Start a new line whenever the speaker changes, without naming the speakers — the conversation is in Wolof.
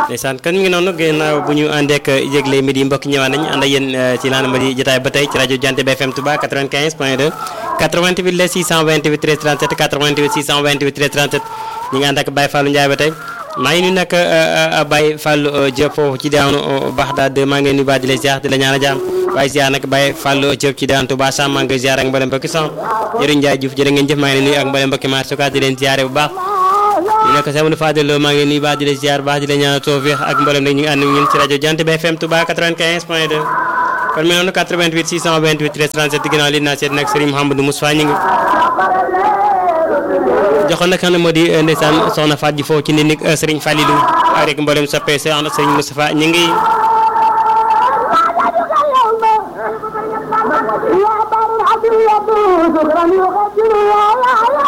ndeysaan kon mi ngi noonu ginnaaw bu ñu àndeek yëgle midi mbokk ñëwaat nañu ànd ak yéen ci laana ma di jotaay ba tey ci rajo Jant bi FM Touba 95 point 2 88 la 628 13 37 88 628 13 37 ñi ngi ànd ak Baye Fallou Ndiaye ba tey maa ngi nuyu nag Baye Fallou Diop foofu ci diwaanu Baxdaad maa ngi nuyu baax di la ziar di la ñaan a jaam waaye ziar nag Baye Fallou Diop ci diwaanu Touba Sam maa ngi koy ziar ak mboolem mbokki son jërë Ndiaye Diouf jërë ngeen jëf maa ngi nuyu ak mboolem mbokki maar suka di leen ziare bu baax ñu nekk Seydou Fadel maa ngi nuyu baax di la ziar baax di la ñaan tawfiix ak mboolem nag ñu ngi ànd ak ñun ci rajo Jant bi FM Touba 95 point 2 kon mi noonu 88 628 13 37 ginnaaw li naa seet nag Serigne Mouhamadou Moussa ñu ngi joxoon nag xam ne moo di ndeysaan soxna Faat ji foofu ci nit nig Serigne Falilou ak rek mboolem soppee soxna Serigne Moustapha ñu ngi
يا بار العدل يا بوز غني وغدر يا يا